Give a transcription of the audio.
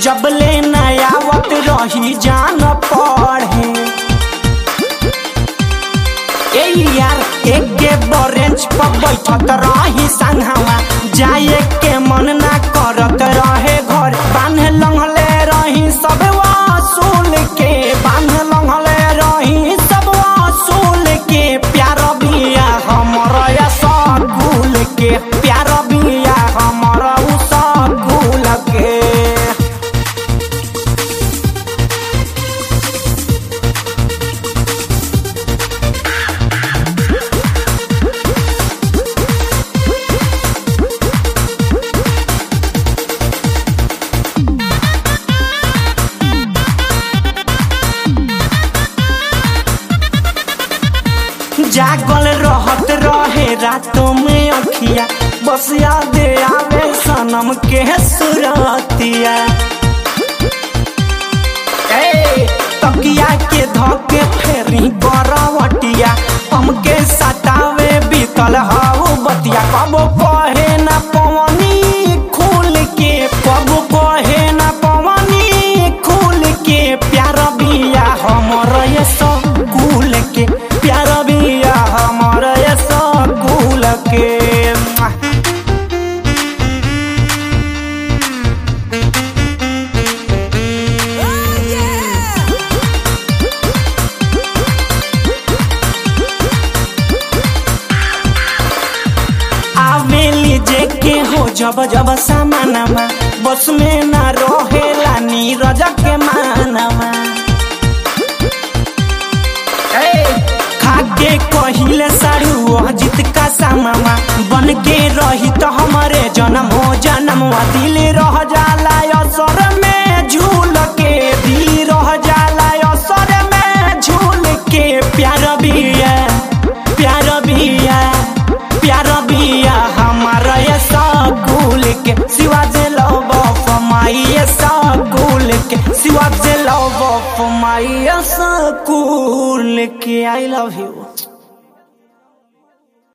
जब ले नयावत रही जान पढ़े ए यार एक के बरेंच पर बैठत रही संघवा जाए के मन ना करत रहे घर बांध लंघले रही सब वसूल के बांध लंघले रही सब वसूल के प्यार बिया हमर सगुल के प्यार बिया हमर उ सगुल के जागल रहत रहे रातों में अखिया बस याद आवे सनम के सुरतिया ए तकिया के धके फेरी बरवटिया हमके सतावे बीतल हाउ बतिया कब कहे ना पवनी खुल के कब कहे ना पवनी खुल के प्यार बिया हमर ये सकुल के प्यार बिया हमर ये सकुल के आवेली जे के हो जब जब सामानमा बस में ना रहेला नीरज के मानमा ए, खाके कहिले सारू अजित का सामामा बन के रही तो हमारे जन्म हो जन्म दिल रह जाला असर में झूल के दिल रह जाला असर में झूल के प्यार बिया प्यार बिया प्यार बिया हमारा ये सगुल के सिवा जे लव ऑफ माई ये सगुल के सिवा जे लव ऑफ माई ये सगुल के आई लव यू